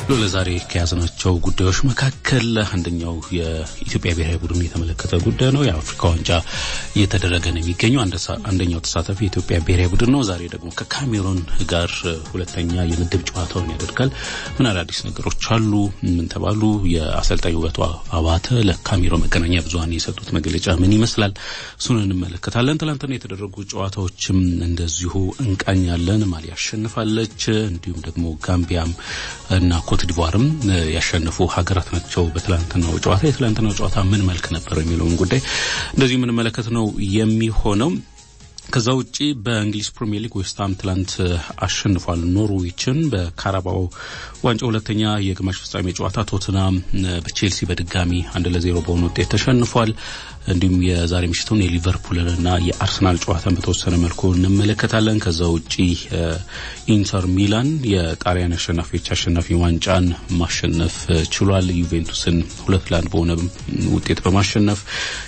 ለዛሬ ከያዝናቸው ጉዳዮች መካከል አንደኛው የኢትዮጵያ ብሔራዊ ቡድን የተመለከተ ጉዳይ ነው። የአፍሪካ ዋንጫ እየተደረገ ነው የሚገኘው። አንደኛው ተሳታፊ የኢትዮጵያ ብሔራዊ ቡድን ነው። ዛሬ ደግሞ ከካሜሮን ጋር ሁለተኛ የምድብ ጨዋታውን ያደርጋል። ምን አዳዲስ ነገሮች አሉ? ምን ተባሉ? የአሰልጣኝ ውበቱ አባተ ለካሜሮን መገናኛ ብዙኃን የሰጡት መግለጫ ምን ይመስላል? እሱን እንመለከታለን። ትላንትና የተደረጉ ጨዋታዎችም እንደዚሁ እንቃኛለን። ማሊ አሸንፋለች። እንዲሁም ደግሞ ጋምቢያም እና ኮትዲቫርም ያሸነፉ ሀገራት ናቸው። በትላንትናው ጨዋታ የትላንትናው ጨዋታ ምን መልክ ነበር የሚለውን ጉዳይ እንደዚሁ የምንመለከት ነው የሚሆነው። ከዛ ውጪ በእንግሊዝ ፕሪሚየር ሊግ ዌስትሃም ትላንት አሸንፏል ኖርዊችን። በካራባው ዋንጫ ሁለተኛ የግማሽ ፍጻሜ ጨዋታ ቶትናም በቼልሲ በድጋሚ አንድ ለዜሮ በሆነ ውጤት ተሸንፏል። እንዲሁም የዛሬ ምሽቱን የሊቨርፑልንና የአርሰናል ጨዋታን በተወሰነ መልኩ እንመለከታለን። ከዛ ውጪ ኢንተር ሚላን የጣሊያን አሸናፊዎች አሸናፊ ዋንጫን ማሸነፍ ችሏል። ዩቬንቱስን ሁለት ለአንድ በሆነ ውጤት በማሸነፍ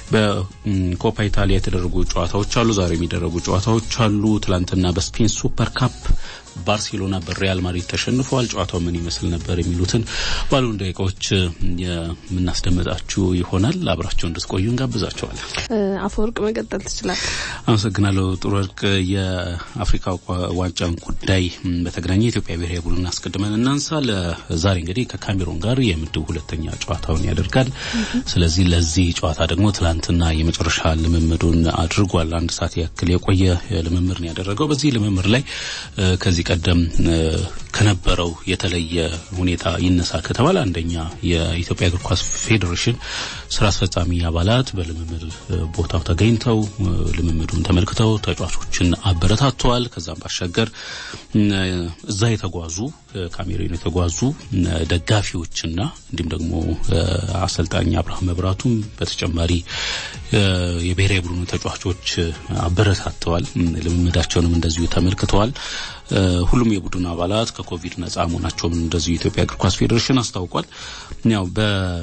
በኮፓ ኢታሊያ የተደረጉ ጨዋታዎች አሉ። ዛሬ የሚደረጉ ጨዋታዎች አሉ። ትላንትና በስፔን ሱፐር ካፕ ባርሴሎና በሪያል ማድሪድ ተሸንፈዋል። ጨዋታው ምን ይመስል ነበር የሚሉትን ባሉን ደቂቃዎች የምናስደምጣችሁ ይሆናል። አብራቸው እንድትቆዩ እንጋብዛቸዋለን። አፈወርቅ መቀጠል ትችላል። አመሰግናለሁ ጥሩ ወርቅ። የአፍሪካ ዋንጫን ጉዳይ በተገናኘ የኢትዮጵያ ብሔራዊ ቡድን አስቀድመን እናንሳ። ለዛሬ እንግዲህ ከካሜሮን ጋር የምድብ ሁለተኛ ጨዋታውን ያደርጋል። ስለዚህ ለዚህ ጨዋታ ደግሞ ትላንትና የመጨረሻ ልምምዱን አድርጓል። አንድ ሰዓት ያክል የቆየ ልምምድ ነው ያደረገው። በዚህ ልምምድ ላይ ከዚህ ቀደም ከነበረው የተለየ ሁኔታ ይነሳ ከተባለ አንደኛ የኢትዮጵያ እግር ኳስ ፌዴሬሽን ስራ አስፈጻሚ አባላት በልምምድ ቦታው ተገኝተው ልምምዱን ተመልክተው ተጫዋቾችን አበረታተዋል። ከዛም ባሻገር እዛ የተጓዙ ካሜሮን የተጓዙ ደጋፊዎችና እንዲሁም ደግሞ አሰልጣኝ አብርሃም መብራቱም በተጨማሪ የብሔራዊ ቡድኑ ተጫዋቾች አበረታተዋል። ልምምዳቸውንም እንደዚሁ ተመልክተዋል። ሁሉም የቡድኑ አባላት ከኮቪድ ነጻ መሆናቸውን እንደዚሁ የኢትዮጵያ እግር ኳስ ፌዴሬሽን አስታውቋል። ያው በ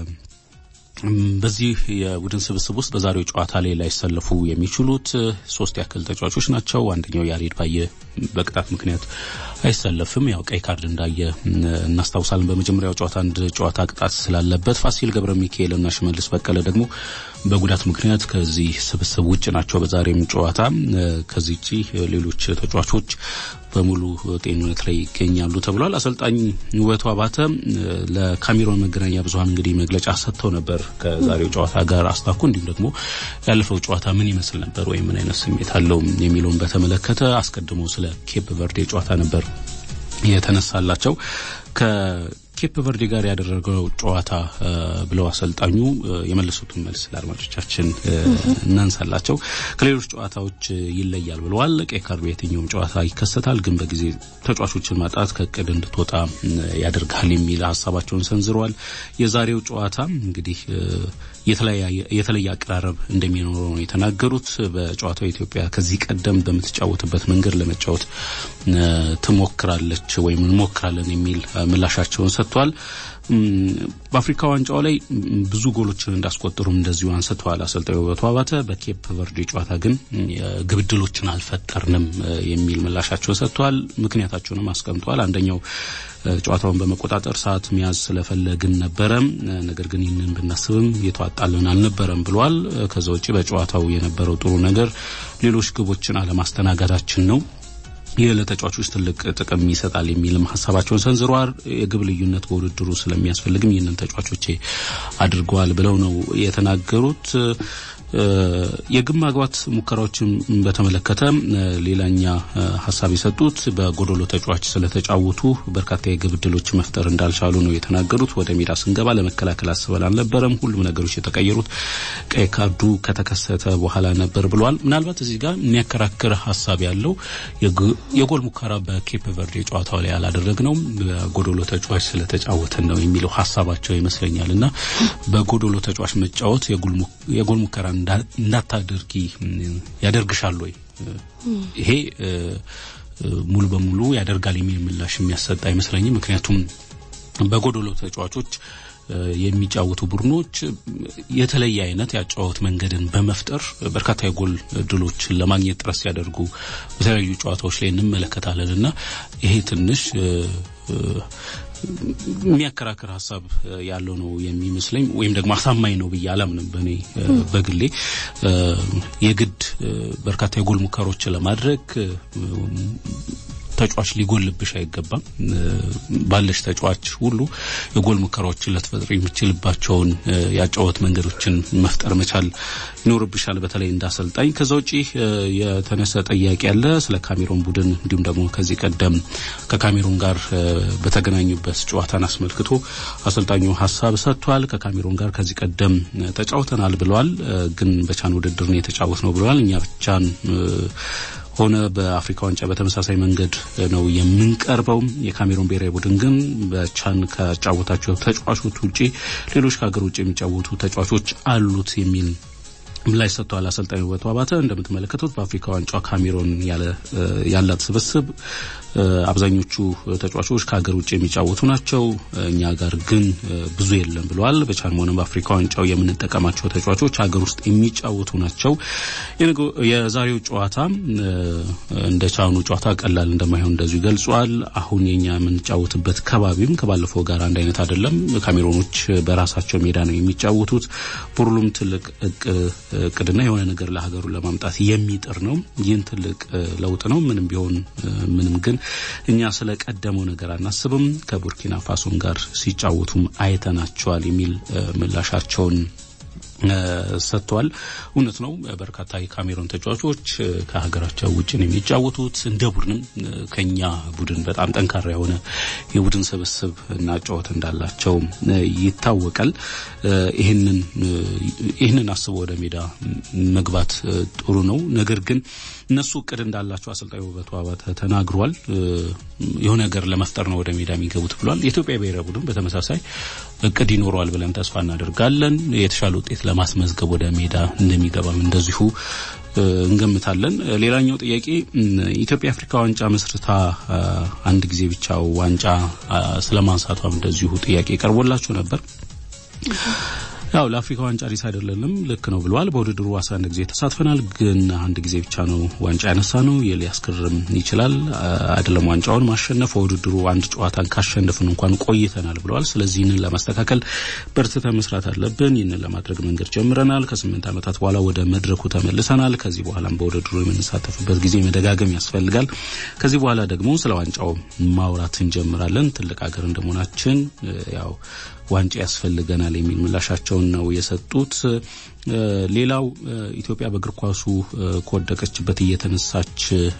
በዚህ የቡድን ስብስብ ውስጥ በዛሬው ጨዋታ ላይ ላይሰለፉ የሚችሉት ሶስት ያክል ተጫዋቾች ናቸው። አንደኛው ያሬድ ባየ በቅጣት ምክንያት አይሰለፍም። ያው ቀይ ካርድ እንዳየ እናስታውሳለን። በመጀመሪያው ጨዋታ አንድ ጨዋታ ቅጣት ስላለበት ፋሲል ገብረ ሚካኤል እና ሽመልስ በቀለ ደግሞ በጉዳት ምክንያት ከዚህ ስብስብ ውጭ ናቸው። በዛሬም ጨዋታ ከዚህ ውጪ ሌሎች ተጫዋቾች በሙሉ ጤንነት ላይ ይገኛሉ ተብሏል። አሰልጣኝ ውበቱ አባተ ለካሜሮን መገናኛ ብዙኃን እንግዲህ መግለጫ ሰጥተው ነበር ከዛሬው ጨዋታ ጋር አስታኩ እንዲሁም ደግሞ ያለፈው ጨዋታ ምን ይመስል ነበር ወይም ምን አይነት ስሜት አለው የሚለውን በተመለከተ አስቀድሞ ስለ ኬፕ ቨርዴ ጨዋታ ነበር የተነሳላቸው ከኬፕ ቨርዴ ጋር ያደረገው ጨዋታ ብለው አሰልጣኙ የመለሱትን መልስ ለአድማጮቻችን እናንሳላቸው። ከሌሎች ጨዋታዎች ይለያል ብለዋል። ቀይ ካርድ በየትኛውም ጨዋታ ይከሰታል፣ ግን በጊዜ ተጫዋቾችን ማጣት ከእቅድ እንድትወጣ ያደርጋል የሚል ሀሳባቸውን ሰንዝረዋል። የዛሬው ጨዋታ እንግዲህ የተለየ አቀራረብ እንደሚኖረው ነው የተናገሩት። በጨዋታው ኢትዮጵያ ከዚህ ቀደም በምትጫወትበት መንገድ ለመጫወት ትሞክራለች ወይም እንሞክራለን የሚል ምላሻቸውን ሰጥቷል። በአፍሪካ ዋንጫው ላይ ብዙ ጎሎችን እንዳስቆጠሩም እንደዚሁ አንስተዋል አሰልጣኝ ውበቱ አባተ። በኬፕ ቨርዴ ጨዋታ ግን ግብ ዕድሎችን አልፈጠርንም የሚል ምላሻቸውን ሰጥተዋል። ምክንያታቸውንም አስቀምጠዋል። አንደኛው ጨዋታውን በመቆጣጠር ሰዓት መያዝ ስለፈለግን ነበረ፣ ነገር ግን ይህንን ብናስብም የተዋጣልን አልነበረም ብለዋል። ከዛ ውጭ በጨዋታው የነበረው ጥሩ ነገር ሌሎች ግቦችን አለማስተናገዳችን ነው ይህ ለተጫዋቾች ትልቅ ጥቅም ይሰጣል የሚልም ሀሳባቸውን ሰንዝረዋል። የግብ ልዩነት በውድድሩ ስለሚያስፈልግም ይህንን ተጫዋቾቼ አድርገዋል ብለው ነው የተናገሩት። የግብ ማግባት ሙከራዎችን በተመለከተ ሌላኛ ሀሳብ የሰጡት በጎዶሎ ተጫዋች ስለተጫወቱ በርካታ የግብ ዕድሎች መፍጠር እንዳልቻሉ ነው የተናገሩት። ወደ ሜዳ ስንገባ ለመከላከል አስበን አልነበረም። ሁሉም ነገሮች የተቀየሩት ቀይ ካርዱ ከተከሰተ በኋላ ነበር ብለዋል። ምናልባት እዚህ ጋር የሚያከራክር ሀሳብ ያለው የጎል ሙከራ በኬፕ ቨርዴ ጨዋታው ላይ አላደረግነውም በጎዶሎ ተጫዋች ስለተጫወተን ነው የሚለው ሀሳባቸው ይመስለኛል እና በጎዶሎ ተጫዋች መጫወት የጎል ሙከራ እንዳታደርጊ ያደርግሻል ወይ? ይሄ ሙሉ በሙሉ ያደርጋል የሚል ምላሽ የሚያሰጥ አይመስለኝም። ምክንያቱም በጎዶሎ ተጫዋቾች የሚጫወቱ ቡድኖች የተለየ አይነት ያጫወት መንገድን በመፍጠር በርካታ የጎል እድሎችን ለማግኘት ጥረት ሲያደርጉ በተለያዩ ጨዋታዎች ላይ እንመለከታለን እና ይሄ ትንሽ የሚያከራክር ሀሳብ ያለው ነው የሚመስለኝ ወይም ደግሞ አሳማኝ ነው ብዬ አላምንም። በእኔ በግሌ የግድ በርካታ የጎል ሙከሮችን ለማድረግ ተጫዋች ሊጎልብሽ አይገባም። ባለሽ ተጫዋች ሁሉ የጎል ሙከራዎችን ልትፈጥር የሚችልባቸውን ያጫወት መንገዶችን መፍጠር መቻል ይኖርብሻል፣ በተለይ እንዳሰልጣኝ። ከዛ ውጪ የተነሳ ጥያቄ ያለ ስለ ካሜሮን ቡድን እንዲሁም ደግሞ ከዚህ ቀደም ከካሜሮን ጋር በተገናኙበት ጨዋታን አስመልክቶ አሰልጣኙ ሀሳብ ሰጥቷል። ከካሜሮን ጋር ከዚህ ቀደም ተጫውተናል ብለዋል። ግን በቻን ውድድር ነው የተጫወት ነው ብለዋል። እኛ ብቻን ሆነ በአፍሪካ ዋንጫ በተመሳሳይ መንገድ ነው የምንቀርበው። የካሜሮን ብሔራዊ ቡድን ግን በቻን ከጫወታቸው ተጫዋቾች ውጪ ሌሎች ከሀገር ውጭ የሚጫወቱ ተጫዋቾች አሉት የሚል ምላሽ ሰጥተዋል አሰልጣኝ ውበቱ አባተ። እንደምትመለከቱት በአፍሪካ ዋንጫ ካሜሮን ያላት ስብስብ አብዛኞቹ ተጫዋቾች ከሀገር ውጭ የሚጫወቱ ናቸው። እኛ ጋር ግን ብዙ የለም ብለዋል። በቻንም ሆነ በአፍሪካ ዋንጫው የምንጠቀማቸው ተጫዋቾች ሀገር ውስጥ የሚጫወቱ ናቸው። የዛሬው ጨዋታ እንደ ቻኑ ጨዋታ ቀላል እንደማይሆን እንደዚሁ ገልጿል። አሁን የኛ የምንጫወትበት ከባቢም ከባለፈው ጋር አንድ አይነት አይደለም። ካሜሮኖች በራሳቸው ሜዳ ነው የሚጫወቱት። ቡድኑም ትልቅ እቅድና የሆነ ነገር ለሀገሩ ለማምጣት የሚጥር ነው። ይህን ትልቅ ለውጥ ነው። ምንም ቢሆን ምንም ግን እኛ ስለ ቀደመው ነገር አናስብም። ከቡርኪና ፋሶን ጋር ሲጫወቱም አይተናቸዋል የሚል ምላሻቸውን ሰጥተዋል። እውነት ነው። በርካታ የካሜሮን ተጫዋቾች ከሀገራቸው ውጭ ነው የሚጫወቱት። እንደ ቡድንም ከኛ ቡድን በጣም ጠንካራ የሆነ የቡድን ስብስብ እና ጨዋታ እንዳላቸው ይታወቃል። ይህንን ይህንን አስበው ወደ ሜዳ መግባት ጥሩ ነው። ነገር ግን እነሱ እቅድ እንዳላቸው አሰልጣኝ ውበቱ አባተ ተናግሯል። የሆነ ነገር ለመፍጠር ነው ወደ ሜዳ የሚገቡት ብሏል። የኢትዮጵያ ብሔራዊ ቡድን በተመሳሳይ እቅድ ይኖረዋል ብለን ተስፋ እናደርጋለን። የተሻለ ውጤት ለማስመዝገብ ወደ ሜዳ እንደሚገባም እንደዚሁ እንገምታለን። ሌላኛው ጥያቄ ኢትዮጵያ አፍሪካ ዋንጫ መስርታ አንድ ጊዜ ብቻ ዋንጫ ስለማንሳቷም እንደዚሁ ጥያቄ ቀርቦላቸው ነበር። ያው ለአፍሪካ ዋንጫ አዲስ አይደለንም፣ ልክ ነው ብለዋል። በውድድሩ አስራ አንድ ጊዜ ተሳትፈናል፣ ግን አንድ ጊዜ ብቻ ነው ዋንጫ ያነሳ ነው። ሊያስገርም ይችላል አይደለም ዋንጫውን ማሸነፍ በውድድሩ አንድ ጨዋታን ካሸነፍን እንኳን ቆይተናል ብለዋል። ስለዚህ ይህንን ለማስተካከል በርትተን መስራት አለብን። ይህንን ለማድረግ መንገድ ጀምረናል። ከስምንት ዓመታት በኋላ ወደ መድረኩ ተመልሰናል። ከዚህ በኋላም በውድድሩ የምንሳተፍበት ጊዜ መደጋገም ያስፈልጋል። ከዚህ በኋላ ደግሞ ስለ ዋንጫው ማውራት እንጀምራለን። ትልቅ ሀገር እንደመሆናችን ያው ዋንጫ ያስፈልገናል የሚል ምላሻቸውን ነው የሰጡት። ሌላው ኢትዮጵያ በእግር ኳሱ ከወደቀችበት እየተነሳች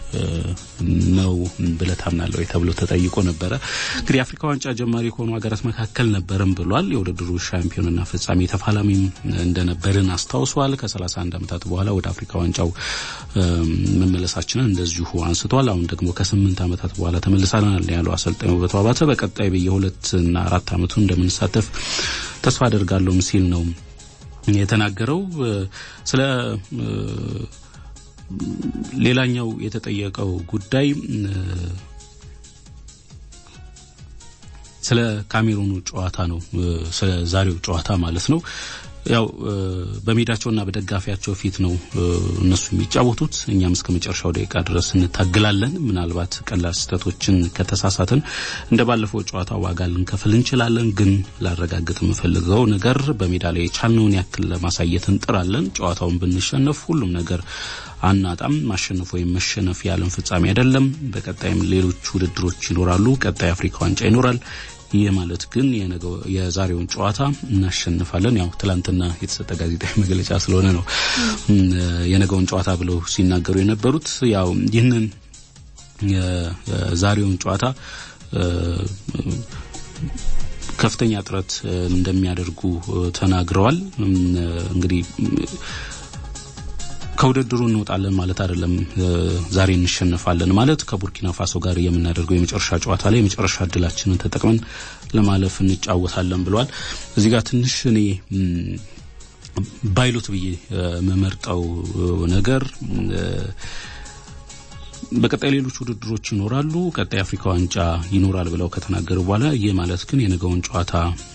ነው ብለህ ታምናለህ ወይ ተብሎ ተጠይቆ ነበረ። እንግዲህ የአፍሪካ ዋንጫ ጀማሪ ከሆኑ ሀገራት መካከል ነበርም ብሏል። የውድድሩ ሻምፒዮንና ፍጻሜ ተፋላሚም እንደነበርን አስታውሷል። ከ31 ዓመታት በኋላ ወደ አፍሪካ ዋንጫው መመለሳችንን እንደዚሁ አንስቷል። አሁን ደግሞ ከስምንት ዓመታት በኋላ ተመልሰናል ያለው አሰልጣኝ ውበቱ አባተ በቀጣይ በየሁለትና አራት ዓመቱ እንደምንሳተፍ ተስፋ አደርጋለሁም ሲል ነው የተናገረው። ስለ ሌላኛው የተጠየቀው ጉዳይ ስለ ካሜሩኑ ጨዋታ ነው። ስለ ዛሬው ጨዋታ ማለት ነው። ያው በሜዳቸውና በደጋፊያቸው ፊት ነው እነሱ የሚጫወቱት። እኛም እስከ መጨረሻው ደቂቃ ድረስ እንታግላለን። ምናልባት ቀላል ስህተቶችን ከተሳሳትን እንደ ባለፈው ጨዋታ ዋጋ ልንከፍል እንችላለን። ግን ላረጋግጥ የምፈልገው ነገር በሜዳ ላይ የቻልነውን ያክል ለማሳየት እንጥራለን። ጨዋታውን ብንሸነፍ ሁሉም ነገር አናጣም። ማሸነፍ ወይም መሸነፍ የዓለም ፍጻሜ አይደለም። በቀጣይም ሌሎች ውድድሮች ይኖራሉ። ቀጣይ አፍሪካ ዋንጫ ይኖራል። ይህ ማለት ግን የዛሬውን ጨዋታ እናሸንፋለን። ያው ትላንትና የተሰጠ ጋዜጣዊ መግለጫ ስለሆነ ነው የነገውን ጨዋታ ብለው ሲናገሩ የነበሩት። ያው ይህንን የዛሬውን ጨዋታ ከፍተኛ ጥረት እንደሚያደርጉ ተናግረዋል። እንግዲህ ከውድድሩ እንወጣለን ማለት አይደለም። ዛሬ እንሸነፋለን ማለት ከቡርኪና ፋሶ ጋር የምናደርገው የመጨረሻ ጨዋታ ላይ የመጨረሻ እድላችንን ተጠቅመን ለማለፍ እንጫወታለን ብለዋል። እዚህ ጋር ትንሽ እኔ ባይሉት ብዬ መመርጠው ነገር በቀጣይ ሌሎች ውድድሮች ይኖራሉ፣ ቀጣይ አፍሪካ ዋንጫ ይኖራል ብለው ከተናገሩ በኋላ ይህ ማለት ግን የነገውን ጨዋታ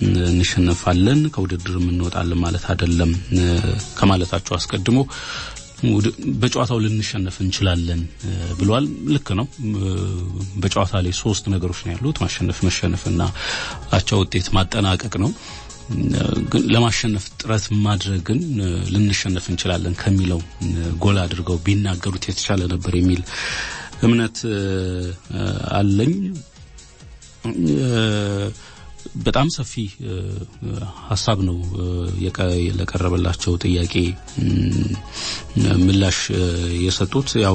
እንሸነፋለን ከውድድር እንወጣለን ማለት አይደለም ከማለታቸው አስቀድሞ በጨዋታው ልንሸነፍ እንችላለን ብሏል። ልክ ነው። በጨዋታ ላይ ሶስት ነገሮች ነው ያሉት፣ ማሸነፍ፣ መሸነፍና አቻ ውጤት ማጠናቀቅ ነው። ግን ለማሸነፍ ጥረት ማድረግን ልንሸነፍ እንችላለን ከሚለው ጎላ አድርገው ቢናገሩት የተሻለ ነበር የሚል እምነት አለኝ። በጣም ሰፊ ሀሳብ ነው ለቀረበላቸው ጥያቄ ምላሽ የሰጡት ያው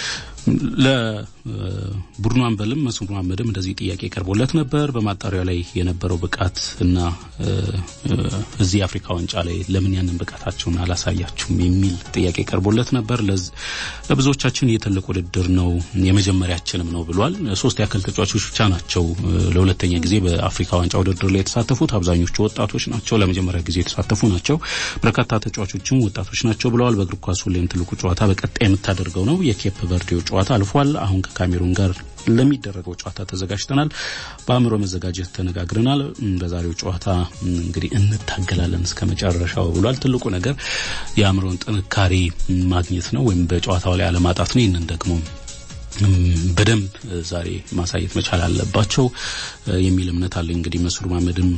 ለቡድኑ አንበልም መስፍን መሐመድም እንደዚህ ጥያቄ ቀርቦለት ነበር። በማጣሪያ ላይ የነበረው ብቃት እና እዚህ የአፍሪካ ዋንጫ ላይ ለምን ያንን ብቃታቸውን አላሳያችሁም የሚል ጥያቄ ቀርቦለት ነበር። ለብዙዎቻችን የትልቅ ውድድር ነው የመጀመሪያችንም ነው ብሏል። ሶስት ያክል ተጫዋቾች ብቻ ናቸው ለሁለተኛ ጊዜ በአፍሪካ ዋንጫ ውድድር ላይ የተሳተፉት። አብዛኞቹ ወጣቶች ናቸው፣ ለመጀመሪያ ጊዜ የተሳተፉ ናቸው። በርካታ ተጫዋቾችም ወጣቶች ናቸው ብለዋል። በእግር ኳስ ሁሌም ትልቁ ጨዋታ በቀጣይ የምታደርገው ነው። የኬፕ ቨርዴው ጨዋታ አልፏል። አሁን ከካሜሩን ጋር ለሚደረገው ጨዋታ ተዘጋጅተናል። በአእምሮ መዘጋጀት ተነጋግረናል። በዛሬው ጨዋታ እንግዲህ እንታገላለን እስከ መጨረሻው ብሏል። ትልቁ ነገር የአእምሮን ጥንካሬ ማግኘት ነው ወይም በጨዋታው ላይ አለማጣት ነው። ይህንን ደግሞ በደንብ ዛሬ ማሳየት መቻል አለባቸው የሚል እምነት አለኝ። እንግዲህ መስፍን መሐመድም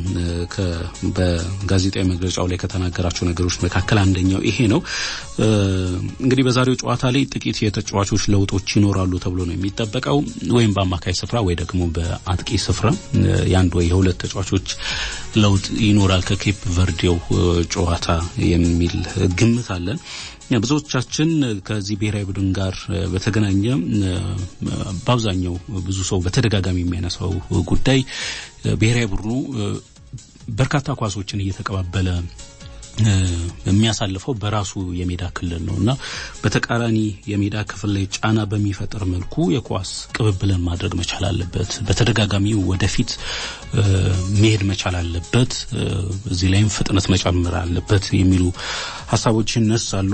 በጋዜጣዊ መግለጫው ላይ ከተናገራቸው ነገሮች መካከል አንደኛው ይሄ ነው። እንግዲህ በዛሬው ጨዋታ ላይ ጥቂት የተጫዋቾች ለውጦች ይኖራሉ ተብሎ ነው የሚጠበቀው። ወይም በአማካይ ስፍራ ወይ ደግሞ በአጥቂ ስፍራ የአንድ ወይ የሁለት ተጫዋቾች ለውጥ ይኖራል ከኬፕ ቨርዴው ጨዋታ የሚል ግምት አለን። ብዙዎቻችን ከዚህ ብሔራዊ ቡድን ጋር በተገናኘ በአብዛኛው ብዙ ሰው በተደጋጋሚ የሚያነሳው ጉዳይ ብሔራዊ ቡድኑ በርካታ ኳሶችን እየተቀባበለ የሚያሳልፈው በራሱ የሜዳ ክልል ነው እና በተቃራኒ የሜዳ ክፍል ላይ ጫና በሚፈጥር መልኩ የኳስ ቅብብልን ማድረግ መቻል አለበት። በተደጋጋሚ ወደፊት መሄድ መቻል አለበት። እዚህ ላይም ፍጥነት መጨመር አለበት የሚሉ ሀሳቦች ይነሳሉ።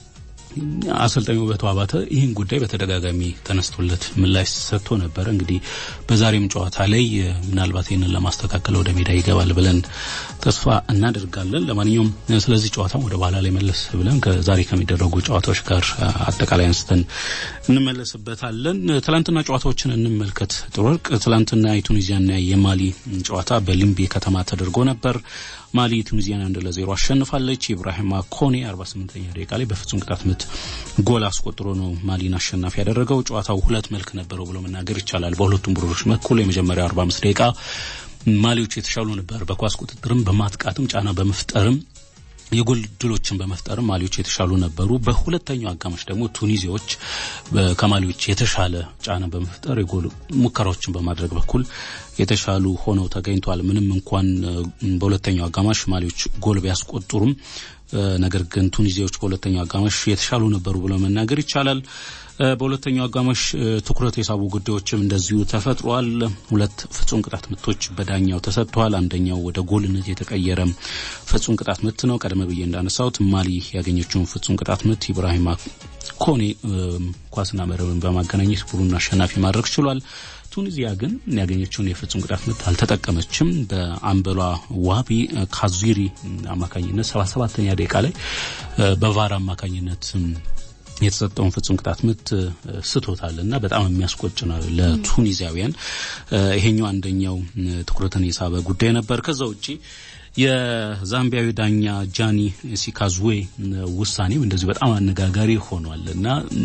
አሰልጣኝ ውበቱ አባተ ይህን ጉዳይ በተደጋጋሚ ተነስቶለት ምላሽ ሰጥቶ ነበረ። እንግዲህ በዛሬም ጨዋታ ላይ ምናልባት ይህንን ለማስተካከል ወደ ሜዳ ይገባል ብለን ተስፋ እናደርጋለን። ለማንኛውም ስለዚህ ጨዋታ ወደ በኋላ ላይ መለስ ብለን ከዛሬ ከሚደረጉ ጨዋታዎች ጋር አጠቃላይ አንስተን እንመለስበታለን። ትላንትና ጨዋታዎችን እንመልከት። ጥሩ ወርቅ ትላንትና የቱኒዚያና የማሊ ጨዋታ በሊምቤ ከተማ ተደርጎ ነበር። ማሊ ቱኒዚያን አንድ ለዜሮ አሸንፋለች። ኢብራሂማ ኮኔ 48ኛ ደቂቃ ላይ በፍጹም ቅጣት ምት ጎል አስቆጥሮ ነው ማሊን አሸናፊ ያደረገው። ጨዋታው ሁለት መልክ ነበረው ብሎ መናገር ይቻላል። በሁለቱም ቡድኖች በኩል የመጀመሪያው 45 ደቂቃ ማሊዎች የተሻሉ ነበር። በኳስ ቁጥጥርም በማጥቃትም ጫና በመፍጠርም የጎል ድሎችን በመፍጠርም ማሊዎች የተሻሉ ነበሩ። በሁለተኛው አጋማሽ ደግሞ ቱኒዚያዎች ከማሊዎች የተሻለ ጫና በመፍጠር የጎል ሙከራዎችን በማድረግ በኩል የተሻሉ ሆነው ተገኝቷል። ምንም እንኳን በሁለተኛው አጋማሽ ማሊዎች ጎል ቢያስቆጥሩም ነገር ግን ቱኒዚያዎች በሁለተኛው አጋማሽ የተሻሉ ነበሩ ብሎ መናገር ይቻላል። በሁለተኛው አጋማሽ ትኩረት የሳቡ ጉዳዮችም እንደዚሁ ተፈጥሯል። ሁለት ፍጹም ቅጣት ምቶች በዳኛው ተሰጥተዋል። አንደኛው ወደ ጎልነት የተቀየረ ፍጹም ቅጣት ምት ነው። ቀደም ብዬ እንዳነሳሁት ማሊ ያገኘችውን ፍጹም ቅጣት ምት ኢብራሂማ ኮኔ ኳስና መረብን በማገናኘት ቡድኑን አሸናፊ ማድረግ ችሏል። ቱኒዚያ ግን ያገኘችውን የፍጹም ቅጣት ምት አልተጠቀመችም። በአምበሏ ዋቢ ካዙሪ አማካኝነት ሰባ ሰባተኛ ደቂቃ ላይ በቫር አማካኝነት የተሰጠውን ፍጹም ቅጣት ምት ስቶታል እና በጣም የሚያስቆጭ ነው ለቱኒዚያውያን። ይሄኛው አንደኛው ትኩረትን የሳበ ጉዳይ ነበር። ከዛ ውጪ የዛምቢያዊ ዳኛ ጃኒ ሲካዝዌ ውሳኔም እንደዚሁ በጣም አነጋጋሪ ሆኗል እና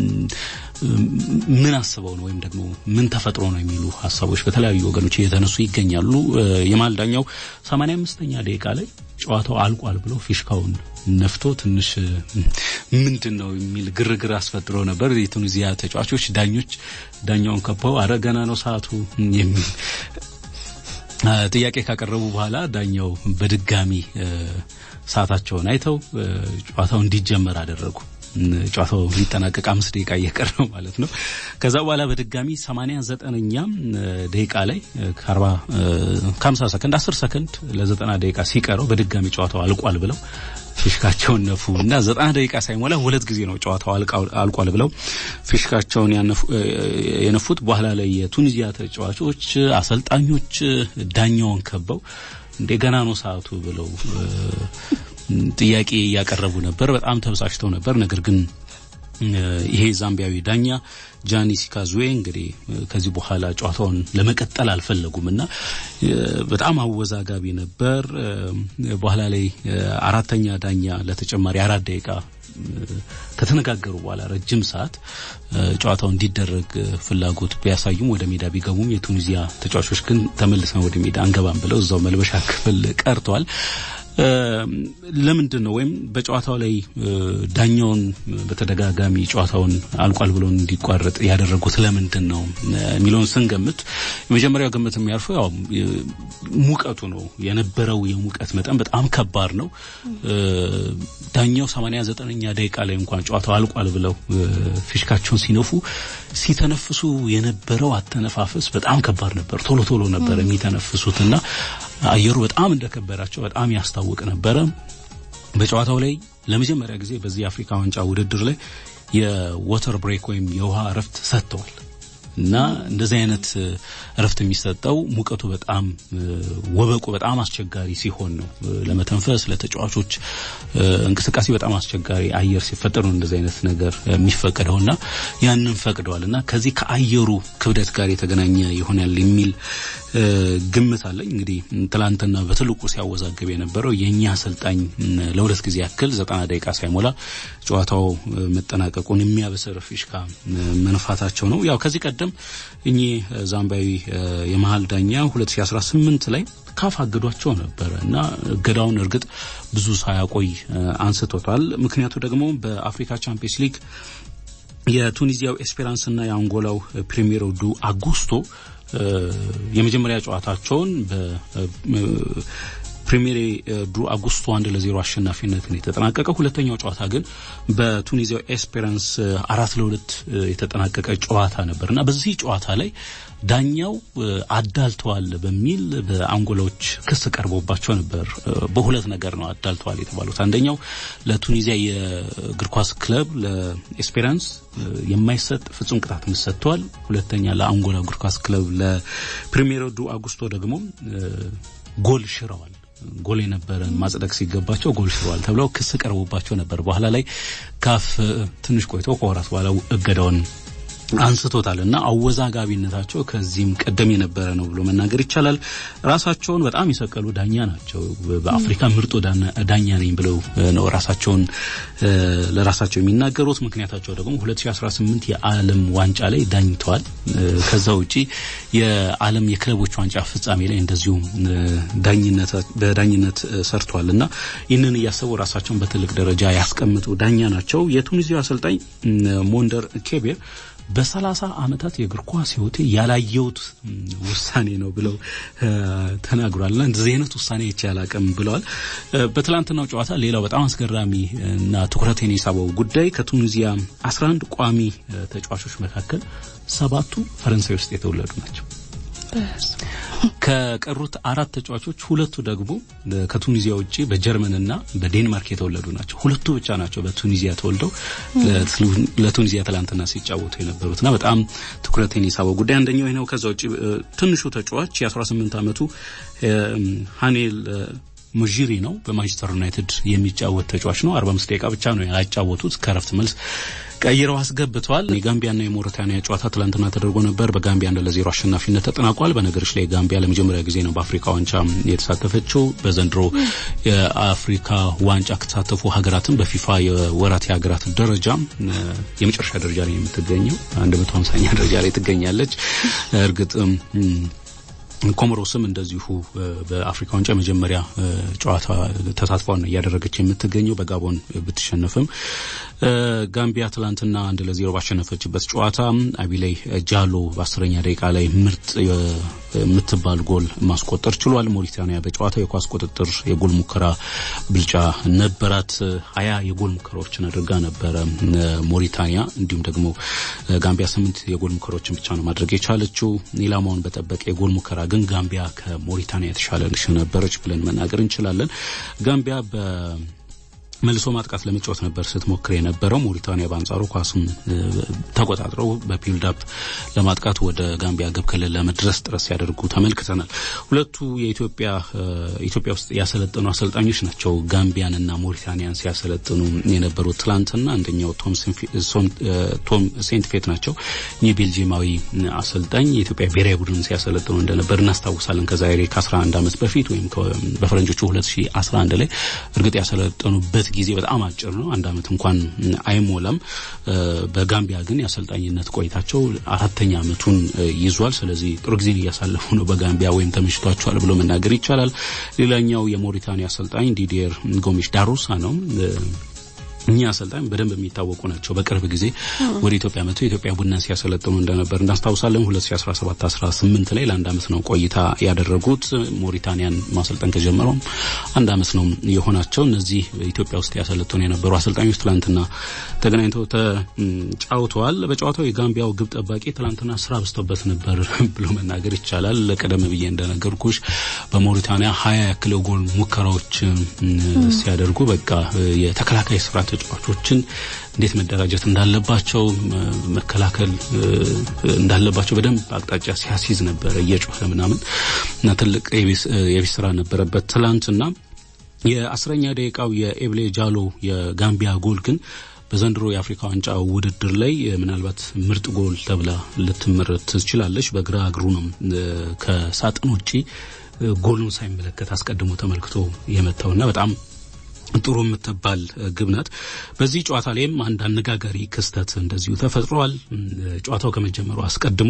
ምን አስበው ነው ወይም ደግሞ ምን ተፈጥሮ ነው የሚሉ ሀሳቦች በተለያዩ ወገኖች እየተነሱ ይገኛሉ። የማል ዳኛው 85ኛ ደቂቃ ላይ ጨዋታው አልቋል ብሎ ፊሽካውን ነፍቶ ትንሽ ምንድን ነው የሚል ግርግር አስፈጥሮ ነበር። የቱኒዚያ ተጫዋቾች ዳኞች ዳኛውን ከበው አረ ገና ነው ሰዓቱ የሚል ጥያቄ ካቀረቡ በኋላ ዳኛው በድጋሚ ሰዓታቸውን አይተው ጨዋታው እንዲጀመር አደረጉ። ጨዋታው ሊጠናቀቅ አምስት ደቂቃ እየቀረ ነው ማለት ነው። ከዛ በኋላ በድጋሚ ሰማንያ ዘጠነኛ ደቂቃ ላይ ከአርባ ከሀምሳ ሰከንድ አስር ሰከንድ ለዘጠና ደቂቃ ሲቀረው በድጋሚ ጨዋታው አልቋል ብለው ፊሽካቸውን ነፉ እና ዘጠና ደቂቃ ሳይሞላ ሁለት ጊዜ ነው ጨዋታው አልቋል ብለው ፊሽካቸውን የነፉት። በኋላ ላይ የቱኒዚያ ተጫዋቾች፣ አሰልጣኞች ዳኛውን ከበው እንደገና ነው ሰዓቱ ብለው ጥያቄ እያቀረቡ ነበር። በጣም ተበሳጭተው ነበር። ነገር ግን ይሄ ዛምቢያዊ ዳኛ ጃኒ ሲካዙዌ እንግዲህ ከዚህ በኋላ ጨዋታውን ለመቀጠል አልፈለጉም እና በጣም አወዛጋቢ ነበር። በኋላ ላይ አራተኛ ዳኛ ለተጨማሪ አራት ደቂቃ ከተነጋገሩ በኋላ ረጅም ሰዓት ጨዋታው እንዲደረግ ፍላጎት ቢያሳዩም ወደ ሜዳ ቢገቡም የቱኒዚያ ተጫዋቾች ግን ተመልሰን ወደ ሜዳ አንገባም ብለው እዛው መልበሻ ክፍል ቀርተዋል። ለምንድን ነው ወይም በጨዋታው ላይ ዳኛውን በተደጋጋሚ ጨዋታውን አልቋል ብሎ እንዲቋረጥ ያደረጉት ለምንድን ነው የሚለውን ስንገምት የመጀመሪያው ግምት የሚያርፈው ያው ሙቀቱ ነው። የነበረው የሙቀት መጠን በጣም ከባድ ነው። ዳኛው 89ኛ ደቂቃ ላይ እንኳን ጨዋታው አልቋል ብለው ፊሽካቸውን ሲነፉ ሲተነፍሱ የነበረው አተነፋፈስ በጣም ከባድ ነበር። ቶሎ ቶሎ ነበር የሚተነፍሱት እና አየሩ በጣም እንደከበዳቸው በጣም ያስታውቅ ነበረ። በጨዋታው ላይ ለመጀመሪያ ጊዜ በዚህ የአፍሪካ ዋንጫ ውድድር ላይ የወተር ብሬክ ወይም የውሃ እረፍት ሰጥተዋል እና እንደዚህ አይነት እረፍት የሚሰጠው ሙቀቱ በጣም ወበቁ በጣም አስቸጋሪ ሲሆን ነው። ለመተንፈስ ለተጫዋቾች እንቅስቃሴ በጣም አስቸጋሪ አየር ሲፈጠር ነው እንደዚህ አይነት ነገር የሚፈቀደው እና ያንን ፈቅደዋል እና ከዚህ ከአየሩ ክብደት ጋር የተገናኘ ይሆናል የሚል ግምት አለኝ። እንግዲህ ትላንትና በትልቁ ሲያወዛግብ የነበረው የእኛ አሰልጣኝ ለሁለት ጊዜ ያክል ዘጠና ደቂቃ ሳይሞላ ጨዋታው መጠናቀቁን የሚያበስር ፊሽካ መንፋታቸው ነው። ያው ከዚህ ቀደም እኚህ ዛምባዊ የመሀል ዳኛ 2018 ላይ ካፍ አግዷቸው ነበረ እና እገዳውን እርግጥ ብዙ ሳያቆይ አንስቶታል። ምክንያቱ ደግሞ በአፍሪካ ቻምፒየንስ ሊግ የቱኒዚያው ኤስፔራንስና የአንጎላው ፕሪሚየሮ ዱ አጉስቶ የመጀመሪያ ጨዋታቸውን ፕሪሚየር ዱ አጉስቶ አንድ ለዜሮ አሸናፊነት ነው የተጠናቀቀ። ሁለተኛው ጨዋታ ግን በቱኒዚያው ኤስፔራንስ አራት ለሁለት የተጠናቀቀ ጨዋታ ነበር እና በዚህ ጨዋታ ላይ ዳኛው አዳልተዋል በሚል በአንጎላዎች ክስ ቀርቦባቸው ነበር። በሁለት ነገር ነው አዳልተዋል የተባሉት። አንደኛው ለቱኒዚያ የእግር ኳስ ክለብ ለኤስፔራንስ የማይሰጥ ፍጹም ቅጣት ምት ሰጥተዋል። ሁለተኛ ለአንጎላ እግር ኳስ ክለብ ለፕሪሚየር ዱ አጉስቶ ደግሞ ጎል ሽረዋል። ጎል የነበረን ማጽደቅ ሲገባቸው ጎል ሽረዋል ተብለው ክስ ቀርቦባቸው ነበር። በኋላ ላይ ካፍ ትንሽ ቆይቶ ከወራት በኋላ እገዳውን አንስቶታል እና አወዛጋቢነታቸው ከዚህም ቀደም የነበረ ነው ብሎ መናገር ይቻላል። ራሳቸውን በጣም የሰቀሉ ዳኛ ናቸው። በአፍሪካ ምርጡ ዳኛ ነኝ ብለው ነው ራሳቸውን ለራሳቸው የሚናገሩት። ምክንያታቸው ደግሞ 2018 የዓለም ዋንጫ ላይ ዳኝተዋል። ከዛ ውጪ የዓለም የክለቦች ዋንጫ ፍጻሜ ላይ እንደዚሁም በዳኝነት ሰርተዋል እና ይህንን እያሰቡ ራሳቸውን በትልቅ ደረጃ ያስቀምጡ ዳኛ ናቸው። የቱኒዚያ አሰልጣኝ ሞንደር ኬቤር በሰላሳ ዓመታት የእግር ኳስ ሕይወቴ ያላየሁት ውሳኔ ነው ብለው ተናግሯል። እና እንደዚህ አይነት ውሳኔ ይቼ አላቅም ብለዋል። በትላንትናው ጨዋታ ሌላው በጣም አስገራሚ እና ትኩረቴን የሳበው ጉዳይ ከቱኒዚያ 11 ቋሚ ተጫዋቾች መካከል ሰባቱ ፈረንሳይ ውስጥ የተወለዱ ናቸው። ከቀሩት አራት ተጫዋቾች ሁለቱ ደግሞ ከቱኒዚያ ውጭ በጀርመንና በዴንማርክ የተወለዱ ናቸው። ሁለቱ ብቻ ናቸው በቱኒዚያ ተወልደው ለቱኒዚያ ትላንትና ሲጫወቱ የነበሩትና በጣም ትኩረቴን የሳበው ጉዳይ አንደኛው ነው። ከዛ ውጭ ትንሹ ተጫዋች የ18 ዓመቱ ሃኔል ሙጂሪ ነው። በማንቸስተር ዩናይትድ የሚጫወት ተጫዋች ነው። 45 ደቂቃ ብቻ ነው ያጫወቱት። ከረፍት መልስ ቀይረው አስገብተዋል። የጋምቢያና የሞሪታኒያ ጨዋታ ትላንትና ተደርጎ ነበር። በጋምቢያ አንድ ለዜሮ አሸናፊነት ተጠናቋል። በነገሮች ላይ ጋምቢያ ለመጀመሪያ ጊዜ ነው በአፍሪካ ዋንጫ የተሳተፈችው። በዘንድሮ የአፍሪካ ዋንጫ ከተሳተፉ ሀገራትም በፊፋ የወራት የሀገራት ደረጃ የመጨረሻ ደረጃ ላይ የምትገኘው 150ኛ ደረጃ ላይ ትገኛለች። እርግጥ ኮሞሮስም እንደዚሁ በአፍሪካ ዋንጫ መጀመሪያ ጨዋታ ተሳትፏን እያደረገች የምትገኘው በጋቦን ብትሸነፍም ጋምቢያ ትላንትና አንድ ለዜሮ ባሸነፈችበት ጨዋታ አቢላይ ጃሎ በአስረኛ ደቂቃ ላይ ምርጥ የምትባል ጎል ማስቆጠር ችሏል። ሞሪታኒያ በጨዋታው የኳስ ቁጥጥር የጎል ሙከራ ብልጫ ነበራት። ሀያ የጎል ሙከራዎችን አድርጋ ነበረ ሞሪታኒያ። እንዲሁም ደግሞ ጋምቢያ ስምንት የጎል ሙከራዎችን ብቻ ነው ማድረግ የቻለችው። ኢላማውን በጠበቀ የጎል ሙከራ ግን ጋምቢያ ከሞሪታኒያ የተሻለ ነበረች ብለን መናገር እንችላለን። ጋምቢያ በ መልሶ ማጥቃት ለመጫወት ነበር ስትሞክር የነበረው። ሞሪታኒያ በአንጻሩ ኳሱን ተቆጣጥረው በፒልዳፕ ለማጥቃት ወደ ጋምቢያ ግብ ክልል ለመድረስ ጥረት ሲያደርጉ ተመልክተናል። ሁለቱ የኢትዮጵያ ኢትዮጵያ ውስጥ ያሰለጠኑ አሰልጣኞች ናቸው ጋምቢያንና ሞሪታኒያን ሲያሰለጥኑ የነበሩት ትላንትና። አንደኛው ቶም ሴንት ፌት ናቸው። ይህ ቤልጂየማዊ አሰልጣኝ የኢትዮጵያ ብሔራዊ ቡድን ሲያሰለጥኑ እንደነበር እናስታውሳለን። ከዛሬ ከ11 ዓመት በፊት ወይም በፈረንጆቹ 2011 ላይ እርግጥ ያሰለጠኑበት ጊዜ በጣም አጭር ነው። አንድ ዓመት እንኳን አይሞላም። በጋምቢያ ግን የአሰልጣኝነት ቆይታቸው አራተኛ ዓመቱን ይዟል። ስለዚህ ጥሩ ጊዜን እያሳለፉ ነው በጋምቢያ ወይም ተመችቷቸዋል ብሎ መናገር ይቻላል። ሌላኛው የሞሪታኒያ አሰልጣኝ ዲዲየር ጎሜሽ ዳሩሳ ነው። እኚህ አሰልጣኝ በደንብ የሚታወቁ ናቸው። በቅርብ ጊዜ ወደ ኢትዮጵያ መጥቶ የኢትዮጵያ ቡናን ሲያሰለጥኑ እንደነበር እናስታውሳለን። 2017 18 ላይ ለአንድ ዓመት ነው ቆይታ ያደረጉት። ሞሪታኒያን ማሰልጠን ከጀመረውም አንድ ዓመት ነው የሆናቸው። እነዚህ ኢትዮጵያ ውስጥ ያሰለጥኑ የነበሩ አሰልጣኞች ትላንትና ተገናኝተው ተጫውተዋል። በጨዋታው የጋምቢያው ግብ ጠባቂ ትላንትና ስራ በዝቶበት ነበር ብሎ መናገር ይቻላል። ቀደም ብዬ እንደነገርኩሽ በሞሪታኒያ ሀያ ያክል ጎል ሙከራዎች ሲያደርጉ በቃ የተከላካይ ስፍራ ተጫዋቾችን እንዴት መደራጀት እንዳለባቸው መከላከል እንዳለባቸው በደንብ አቅጣጫ ሲያስይዝ ነበረ እየጮኸ ምናምን እና ትልቅ የቤት ስራ ነበረበት ትላንትና። የአስረኛ ደቂቃው የኤብሌ ጃሎ የጋምቢያ ጎል ግን በዘንድሮ የአፍሪካ ዋንጫ ውድድር ላይ ምናልባት ምርጥ ጎል ተብላ ልትመረጥ ትችላለች። በግራ እግሩ ነው ከሳጥን ውጪ ጎሉን ሳይመለከት አስቀድሞ ተመልክቶ የመታውና በጣም ጥሩ የምትባል ግብ ናት። በዚህ ጨዋታ ላይም አንድ አነጋጋሪ ክስተት እንደዚሁ ተፈጥሯል። ጨዋታው ከመጀመሩ አስቀድሞ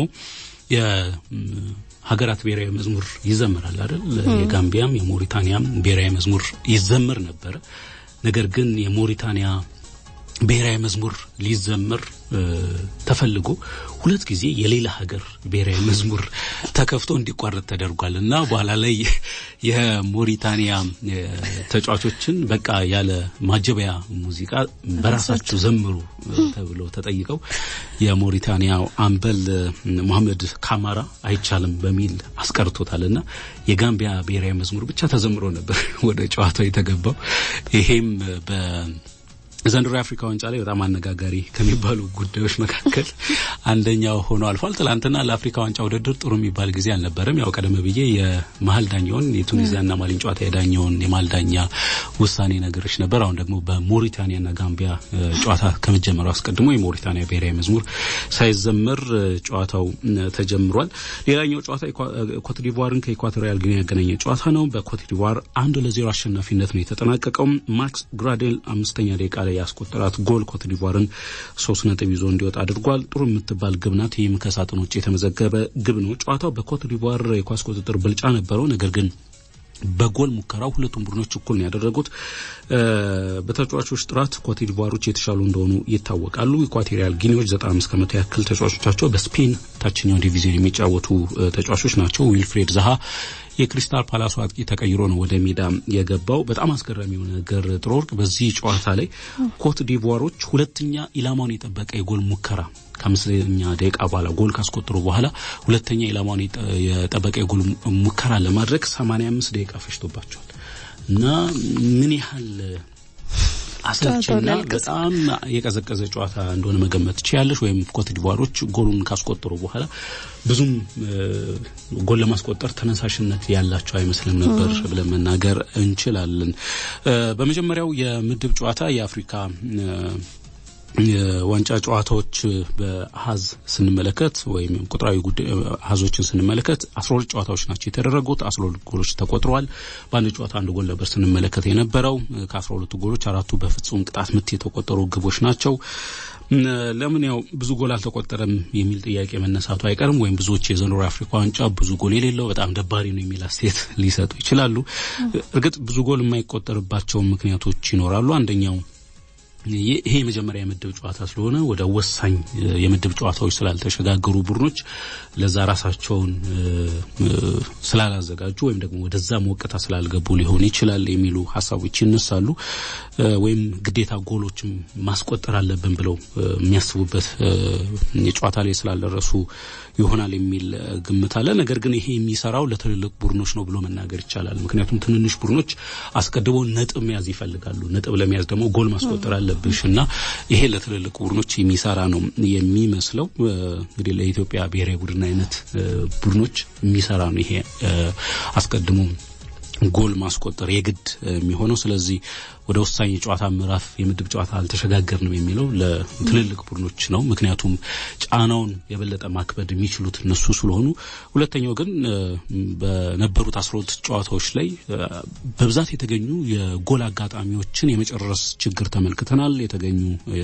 የሀገራት ብሔራዊ መዝሙር ይዘመራል አይደል? የጋምቢያም የሞሪታኒያም ብሔራዊ መዝሙር ይዘመር ነበረ። ነገር ግን የሞሪታኒያ ብሔራዊ መዝሙር ሊዘመር ተፈልጎ ሁለት ጊዜ የሌላ ሀገር ብሔራዊ መዝሙር ተከፍቶ እንዲቋረጥ ተደርጓል እና በኋላ ላይ የሞሪታኒያ ተጫዋቾችን በቃ ያለ ማጀቢያ ሙዚቃ በራሳቸው ዘምሩ ተብሎ ተጠይቀው የሞሪታኒያ አምበል መሐመድ ካማራ አይቻልም በሚል አስቀርቶታል እና የጋምቢያ ብሔራዊ መዝሙር ብቻ ተዘምሮ ነበር ወደ ጨዋታው የተገባው ይሄም በ ዘንድሮ የአፍሪካ ዋንጫ ላይ በጣም አነጋጋሪ ከሚባሉ ጉዳዮች መካከል አንደኛው ሆኖ አልፏል። ትላንትና ለአፍሪካ ዋንጫ ውድድር ጥሩ የሚባል ጊዜ አልነበረም። ያው ቀደም ብዬ የመሀል ዳኛውን የቱኒዚያና ማሊን ጨዋታ የዳኛውን የመሀል ዳኛ ውሳኔ ነገሮች ነበር። አሁን ደግሞ በሞሪታኒያና ጋምቢያ ጨዋታ ከመጀመሩ አስቀድሞ የሞሪታኒያ ብሔራዊ መዝሙር ሳይዘመር ጨዋታው ተጀምሯል። ሌላኛው ጨዋታ ኮትዲቫርን ከኢኳቶሪያል ጊኒ ያገናኘ ጨዋታ ነው። በኮትዲቫር አንድ ለዜሮ አሸናፊነት ነው የተጠናቀቀው። ማክስ ግራዴል አምስተኛ ደቂቃ ላይ ያስቆጠራት ጎል ኮትዲቫርን ሶስት ነጥብ ይዞ እንዲወጣ አድርጓል። ጥሩ የምትባል ግብ ናት። ይህም ከሳጥን ውጭ የተመዘገበ ግብ ነው። ጨዋታው በኮትዲቫር የኳስ ቁጥጥር ብልጫ ነበረው። ነገር ግን በጎል ሙከራው ሁለቱም ቡድኖች እኩል ነው ያደረጉት። በተጫዋቾች ጥራት ኮትዲቫሮች የተሻሉ እንደሆኑ ይታወቃሉ። ኢኳቶሪያል ጊኒዎች 95 ከመቶ ያክል ተጫዋቾቻቸው በስፔን ታችኛው ዲቪዚዮን የሚጫወቱ ተጫዋቾች ናቸው። ዊልፍሬድ ዛሃ የክሪስታል ፓላሱ አጥቂ ተቀይሮ ነው ወደ ሜዳ የገባው። በጣም አስገራሚው ነገር ጥሩ ወርቅ በዚህ ጨዋታ ላይ ኮት ዲቮሮች ሁለተኛ ኢላማውን የጠበቀ የጎል ሙከራ ከአምስተኛ ደቂቃ በኋላ ጎል ካስቆጠሩ በኋላ ሁለተኛ ኢላማውን የጠበቀ የጎል ሙከራ ለማድረግ 85 ደቂቃ ፈጅቶባቸዋል እና ምን ያህል አሰልችና በጣም የቀዘቀዘ ጨዋታ እንደሆነ መገመት ትችያለሽ። ወይም ኮት ዲቫሮች ጎሉን ካስቆጠሩ በኋላ ብዙም ጎል ለማስቆጠር ተነሳሽነት ያላቸው አይመስልም ነበር ብለን መናገር እንችላለን። በመጀመሪያው የምድብ ጨዋታ የአፍሪካ የዋንጫ ጨዋታዎች በአሀዝ ስንመለከት ወይም ቁጥራዊ አሀዞችን ስንመለከት አስራ ሁለት ጨዋታዎች ናቸው የተደረጉት። አስራ ሁለት ጎሎች ተቆጥረዋል። በአንድ ጨዋታ አንድ ጎል ነበር ስንመለከት የነበረው። ከአስራ ሁለቱ ጎሎች አራቱ በፍጹም ቅጣት ምት የተቆጠሩ ግቦች ናቸው። ለምን ያው ብዙ ጎል አልተቆጠረም የሚል ጥያቄ መነሳቱ አይቀርም። ወይም ብዙዎች የዘንድሮ የአፍሪካ ዋንጫ ብዙ ጎል የሌለው በጣም ደባሪ ነው የሚል አስተያየት ሊሰጡ ይችላሉ። እርግጥ ብዙ ጎል የማይቆጠርባቸው ምክንያቶች ይኖራሉ። አንደኛው ይሄ የመጀመሪያ የምድብ ጨዋታ ስለሆነ ወደ ወሳኝ የምድብ ጨዋታዎች ስላልተሸጋገሩ ቡድኖች ለዛ ራሳቸውን ስላላዘጋጁ ወይም ደግሞ ወደዛ ሞቅታ ስላልገቡ ሊሆን ይችላል የሚሉ ሀሳቦች ይነሳሉ። ወይም ግዴታ ጎሎችም ማስቆጠር አለብን ብለው የሚያስቡበት የጨዋታ ላይ ስላልደረሱ ይሆናል የሚል ግምት አለ። ነገር ግን ይሄ የሚሰራው ለትልልቅ ቡድኖች ነው ብሎ መናገር ይቻላል። ምክንያቱም ትንንሽ ቡድኖች አስቀድመው ነጥብ መያዝ ይፈልጋሉ። ነጥብ ለመያዝ ደግሞ ጎል ማስቆጠር አለብሽ እና ይሄ ለትልልቅ ቡድኖች የሚሰራ ነው የሚመስለው። እንግዲህ ለኢትዮጵያ ብሔራዊ ቡድን አይነት ቡድኖች የሚሰራ ነው ይሄ አስቀድሞ ጎል ማስቆጠር የግድ የሚሆነው። ስለዚህ ወደ ወሳኝ የጨዋታ ምዕራፍ የምድብ ጨዋታ አልተሸጋገርንም የሚለው ለትልልቅ ቡድኖች ነው። ምክንያቱም ጫናውን የበለጠ ማክበድ የሚችሉት እነሱ ስለሆኑ፣ ሁለተኛው ግን በነበሩት አስራ ሁለት ጨዋታዎች ላይ በብዛት የተገኙ የጎል አጋጣሚዎችን የመጨረስ ችግር ተመልክተናል። የተገኙ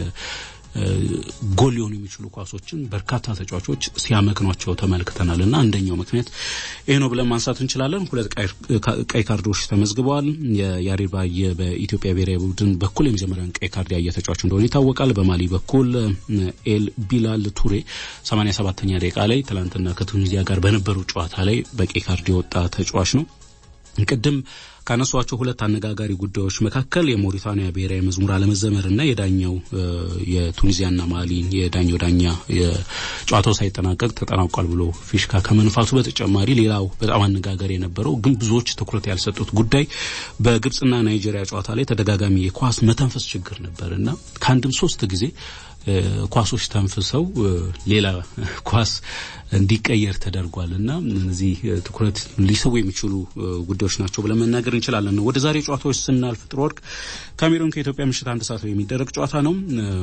ጎል ሊሆኑ የሚችሉ ኳሶችን በርካታ ተጫዋቾች ሲያመክኗቸው ተመልክተናል እና አንደኛው ምክንያት ይህ ነው ብለን ማንሳት እንችላለን። ሁለት ቀይ ካርዶች ተመዝግበዋል። የያሬድ ባየ በኢትዮጵያ ብሔራዊ ቡድን በኩል የመጀመሪያውን ቀይ ካርድ ያየ ተጫዋች እንደሆነ ይታወቃል። በማሊ በኩል ኤል ቢላል ቱሬ 87ኛ ደቂቃ ላይ ትላንትና ከቱኒዚያ ጋር በነበሩ ጨዋታ ላይ በቀይ ካርድ የወጣ ተጫዋች ነው። ቅድም ካነሷቸው ሁለት አነጋጋሪ ጉዳዮች መካከል የሞሪታኒያ ብሔራዊ መዝሙር አለመዘመርና የዳኛው የቱኒዚያና ማሊ የዳኛው ዳኛ የጨዋታው ሳይጠናቀቅ ተጠናቋል ብሎ ፊሽካ ከመንፋቱ በተጨማሪ ሌላው በጣም አነጋጋሪ የነበረው ግን ብዙዎች ትኩረት ያልሰጡት ጉዳይ በግብጽና ናይጄሪያ ጨዋታ ላይ ተደጋጋሚ የኳስ መተንፈስ ችግር ነበር እና ከአንድም ሶስት ጊዜ ኳሶች ተንፍሰው ሌላ ኳስ እንዲቀየር ተደርጓል እና እነዚህ ትኩረት ሊስቡ የሚችሉ ጉዳዮች ናቸው ብለን መናገር እንችላለን። ወደ ዛሬ ጨዋታዎች ስናልፍ ጥሩ ወርቅ ካሜሩን ከኢትዮጵያ ምሽት አንድ ሰዓት ላይ የሚደረግ ጨዋታ ነው።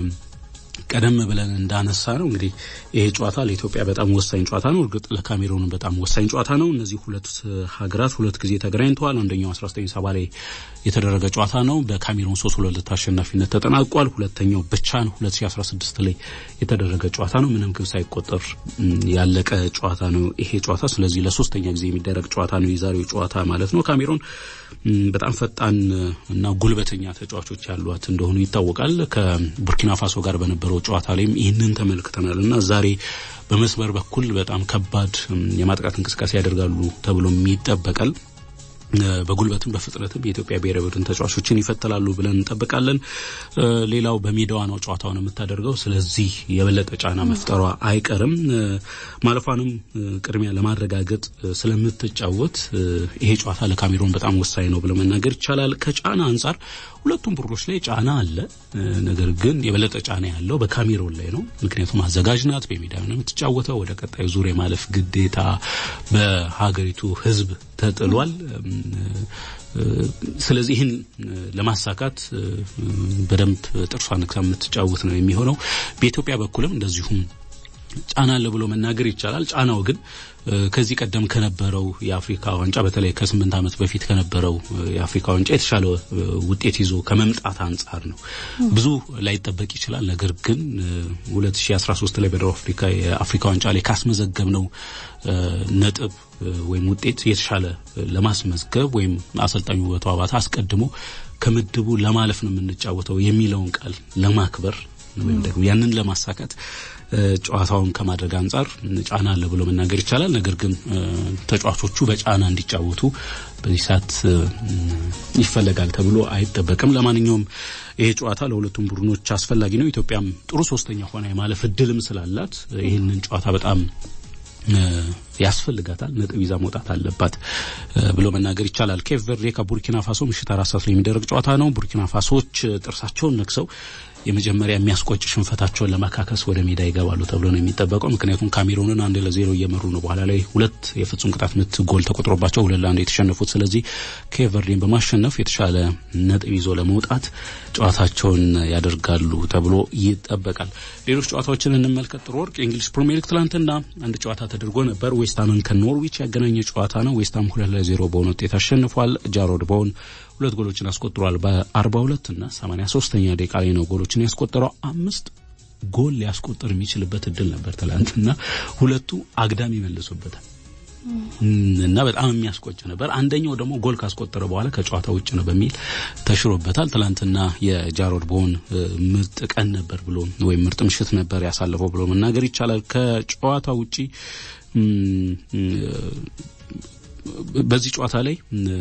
ቀደም ብለን እንዳነሳ ነው እንግዲህ ይሄ ጨዋታ ለኢትዮጵያ በጣም ወሳኝ ጨዋታ ነው። እርግጥ ለካሜሩን በጣም ወሳኝ ጨዋታ ነው። እነዚህ ሁለት ሀገራት ሁለት ጊዜ ተገናኝተዋል። አንደኛው 1970 ላይ የተደረገ ጨዋታ ነው። በካሜሩን 3 2 አሸናፊነት ተጠናቋል። ሁለተኛው በቻን 2016 ላይ የተደረገ ጨዋታ ነው። ምንም ግብ ሳይቆጠር ያለቀ ጨዋታ ነው ይሄ ጨዋታ። ስለዚህ ለሶስተኛ ጊዜ የሚደረግ ጨዋታ ነው የዛሬው ጨዋታ ማለት ነው። ካሜሩን በጣም ፈጣን እና ጉልበተኛ ተጫዋቾች ያሏት እንደሆኑ ይታወቃል። ከቡርኪና ፋሶ ጋር በነበረው ጨዋታ ላይም ይህንን ተመልክተናል እና ዛሬ በመስመር በኩል በጣም ከባድ የማጥቃት እንቅስቃሴ ያደርጋሉ ተብሎም ይጠበቃል። በጉልበትም በፍጥነትም የኢትዮጵያ ብሔራዊ ቡድን ተጫዋቾችን ይፈተላሉ ብለን እንጠብቃለን። ሌላው በሜዳዋ ነው ጨዋታውን የምታደርገው። ስለዚህ የበለጠ ጫና መፍጠሯ አይቀርም። ማለፏንም ቅድሚያ ለማረጋገጥ ስለምትጫወት ይሄ ጨዋታ ለካሜሮን በጣም ወሳኝ ነው ብሎ መናገር ይቻላል። ከጫና አንጻር ሁለቱም ቡድኖች ላይ ጫና አለ። ነገር ግን የበለጠ ጫና ያለው በካሜሮን ላይ ነው። ምክንያቱም አዘጋጅ ናት፣ በሜዳ ነው የምትጫወተው። ወደ ቀጣዩ ዙር የማለፍ ግዴታ በሀገሪቱ ሕዝብ ተጥሏል። ስለዚህ ይህን ለማሳካት በደንብ ጥርሷን ነክሳ የምትጫወት ነው የሚሆነው። በኢትዮጵያ በኩልም እንደዚሁም ጫና አለ ብሎ መናገር ይቻላል። ጫናው ግን ከዚህ ቀደም ከነበረው የአፍሪካ ዋንጫ በተለይ ከስምንት ዓመት በፊት ከነበረው የአፍሪካ ዋንጫ የተሻለ ውጤት ይዞ ከመምጣት አንጻር ነው። ብዙ ላይጠበቅ ይችላል። ነገር ግን 2013 ላይ በደቡብ አፍሪካ የአፍሪካ ዋንጫ ላይ ካስመዘገብነው ነጥብ ወይም ውጤት የተሻለ ለማስመዝገብ ወይም አሰልጣኙ ውበቱ አባተ አስቀድሞ ከምድቡ ለማለፍ ነው የምንጫወተው የሚለውን ቃል ለማክበር ወይም ደግሞ ያንን ለማሳካት ጨዋታውን ከማድረግ አንጻር ጫና አለ ብሎ መናገር ይቻላል። ነገር ግን ተጫዋቾቹ በጫና እንዲጫወቱ በዚህ ሰዓት ይፈለጋል ተብሎ አይጠበቅም። ለማንኛውም ይሄ ጨዋታ ለሁለቱም ቡድኖች አስፈላጊ ነው። ኢትዮጵያም ጥሩ ሶስተኛ ሆና የማለፍ እድልም ስላላት ይህንን ጨዋታ በጣም ያስፈልጋታል። ነጥብ ይዛ መውጣት አለባት ብሎ መናገር ይቻላል። ኬፕ ቨርዴ ከቡርኪና ፋሶ ምሽት አራት ሰዓት ላይ የሚደረግ ጨዋታ ነው። ቡርኪና ፋሶች ጥርሳቸውን ነክሰው የመጀመሪያ የሚያስቆጭ ሽንፈታቸውን ለማካከስ ወደ ሜዳ ይገባሉ ተብሎ ነው የሚጠበቀው። ምክንያቱም ካሜሩንን አንድ ለዜሮ እየመሩ ነው። በኋላ ላይ ሁለት የፍጹም ቅጣት ምት ጎል ተቆጥሮባቸው ሁለት ለአንድ የተሸነፉት። ስለዚህ ኬፕ ቨርዴን በማሸነፍ የተሻለ ነጥብ ይዞ ለመውጣት ጨዋታቸውን ያደርጋሉ ተብሎ ይጠበቃል። ሌሎች ጨዋታዎችን እንመልከት። ጥሩ ወርቅ የእንግሊዝ ፕሪሚየር ሊግ ትላንትና አንድ ጨዋታ ተደርጎ ነበር። ዌስትሃምን ከኖርዊች ያገናኘ ጨዋታ ነው። ዌስትሃም ሁለት ለዜሮ በሆነ ውጤት አሸንፏል። ጃሮድ ቦወን ሁለት ጎሎችን አስቆጥሯል። በአርባ ሁለት እና ሰማኒያ ሶስተኛ ደቂቃ ላይ ነው ጎሎችን ያስቆጠረው። አምስት ጎል ሊያስቆጥር የሚችልበት እድል ነበር ትላንትና፣ ሁለቱ አግዳሚ መልሶበታል። እና በጣም የሚያስቆጭ ነበር። አንደኛው ደግሞ ጎል ካስቆጠረ በኋላ ከጨዋታ ውጭ ነው በሚል ተሽሮበታል። ትላንትና የጃሮድ ቦን ምርጥ ቀን ነበር ብሎ ወይም ምርጥ ምሽት ነበር ያሳለፈው ብሎ መናገር ይቻላል። ከጨዋታ ውጪ በዚህ ጨዋታ ላይ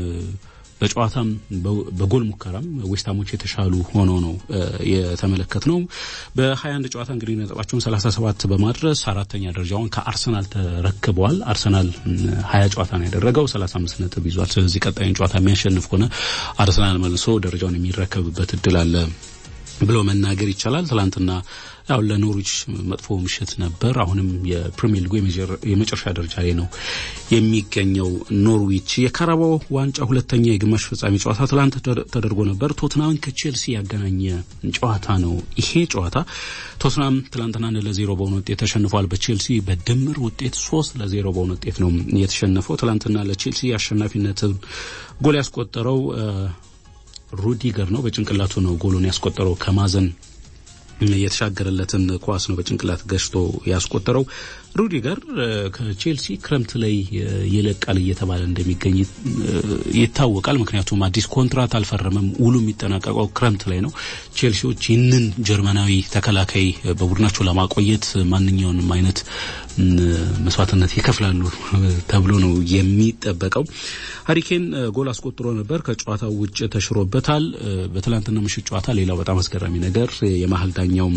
በጨዋታም በጎል ሙከራም ዌስትሃሞች የተሻሉ ሆኖ ነው የተመለከት ነው። በ21 ጨዋታ እንግዲህ ነጥባቸውን 37 በማድረስ አራተኛ ደረጃውን ከአርሰናል ተረክበዋል። አርሰናል 20 ጨዋታ ነው ያደረገው 35 ነጥብ ይዟል። ስለዚህ ቀጣዩን ጨዋታ የሚያሸንፍ ከሆነ አርሰናል መልሶ ደረጃውን የሚረከብበት እድል አለ ብሎ መናገር ይቻላል። ትላንትና ያው ለኖሪች መጥፎ ምሽት ነበር። አሁንም የፕሪሚየር ሊጉ የመጨረሻ ደረጃ ላይ ነው የሚገኘው ኖርዊች። የካራባው ዋንጫ ሁለተኛ የግማሽ ፍጻሜ ጨዋታ ትላንት ተደርጎ ነበር። ቶትናምን ከቼልሲ ያገናኘ ጨዋታ ነው ይሄ ጨዋታ። ቶትናም ትላንትና አንድ ለዜሮ በሆነ ውጤት ተሸንፏል። በቼልሲ በድምር ውጤት ሶስት ለዜሮ በሆነ ውጤት ነው የተሸነፈው። ትላንትና ለቼልሲ አሸናፊነትን ጎል ያስቆጠረው ሩዲገር ነው። በጭንቅላቱ ነው ጎሉን ያስቆጠረው ከማዘን የተሻገረለትን ኳስ ነው በጭንቅላት ገጭቶ ያስቆጠረው። ሩዲገር ከቼልሲ ክረምት ላይ ይለቃል እየተባለ እንደሚገኝ ይታወቃል። ምክንያቱም አዲስ ኮንትራት አልፈረመም። ውሉ የሚጠናቀቀው ክረምት ላይ ነው። ቼልሲዎች ይህንን ጀርመናዊ ተከላካይ በቡድናቸው ለማቆየት ማንኛውንም አይነት መስዋዕትነት ይከፍላሉ ተብሎ ነው የሚጠበቀው። ሀሪኬን ጎል አስቆጥሮ ነበር። ከጨዋታው ውጭ ተሽሮበታል። በትላንትና ምሽት ጨዋታ ሌላው በጣም አስገራሚ ነገር የመሀል ዳኛው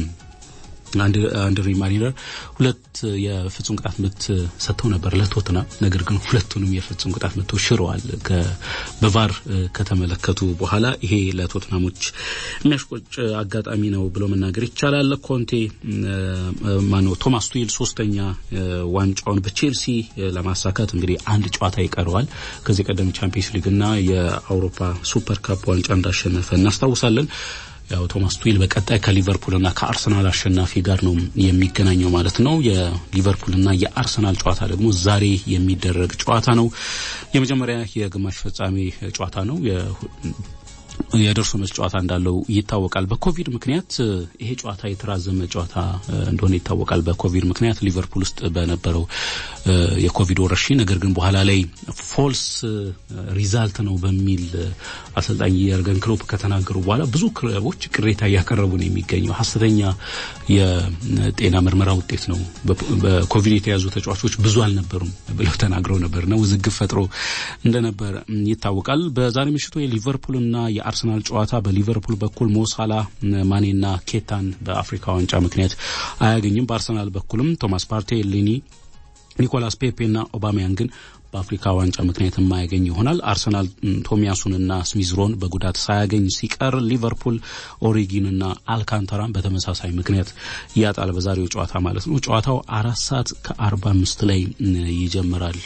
አንድሪ ማሪነር ሁለት የፍጹም ቅጣት ምት ሰጥተው ነበር ለቶትና ነገር ግን ሁለቱንም የፍጹም ቅጣት ምቶች ሽረዋል። በቫር ከተመለከቱ በኋላ ይሄ ለቶትናሞች የሚያስቆጭ አጋጣሚ ነው ብሎ መናገር ይቻላል። ኮንቴ ማነው ቶማስ ቱዌል ሶስተኛ ዋንጫውን በቼልሲ ለማሳካት እንግዲህ አንድ ጨዋታ ይቀረዋል። ከዚህ ቀደም ቻምፒየንስ ሊግና የአውሮፓ ሱፐር ካፕ ዋንጫ እንዳሸነፈ እናስታውሳለን። ያው ቶማስ ቱዌል በቀጣይ ከሊቨርፑልና ከአርሰናል አሸናፊ ጋር ነው የሚገናኘው ማለት ነው። የሊቨርፑልና የአርሰናል ጨዋታ ደግሞ ዛሬ የሚደረግ ጨዋታ ነው። የመጀመሪያ የግማሽ ፍጻሜ ጨዋታ ነው። የደርሶ መልስ ጨዋታ እንዳለው ይታወቃል። በኮቪድ ምክንያት ይሄ ጨዋታ የተራዘመ ጨዋታ እንደሆነ ይታወቃል። በኮቪድ ምክንያት ሊቨርፑል ውስጥ በነበረው የኮቪድ ወረርሽኝ፣ ነገር ግን በኋላ ላይ ፎልስ ሪዛልት ነው በሚል አሰልጣኝ የርገን ክሎፕ ከተናገሩ በኋላ ብዙ ክለቦች ቅሬታ እያቀረቡ ነው የሚገኘው። ሀሰተኛ የጤና ምርመራ ውጤት ነው፣ በኮቪድ የተያዙ ተጫዋቾች ብዙ አልነበሩም ብለው ተናግረው ነበርና ውዝግብ ፈጥሮ እንደነበር ይታወቃል። በዛሬ ምሽቱ የሊቨርፑልና የአርሰናል ጨዋታ በሊቨርፑል በኩል ሞሳላ ማኔና ኬታን በአፍሪካ ዋንጫ ምክንያት አያገኝም። በአርሰናል በኩልም ቶማስ ፓርቴ፣ ሊኒ፣ ኒኮላስ ፔፔና ኦባሚያን ግን በአፍሪካ ዋንጫ ምክንያት የማያገኝ ይሆናል። አርሰናል ቶሚያሱንና ስሚዝሮን በጉዳት ሳያገኝ ሲቀር ሊቨርፑል ኦሪጊንና አልካንታራን በተመሳሳይ ምክንያት ያጣል። በዛሬው ጨዋታ ማለት ነው። ጨዋታው አራት ሰዓት ከአርባ አምስት ላይ ይጀምራል።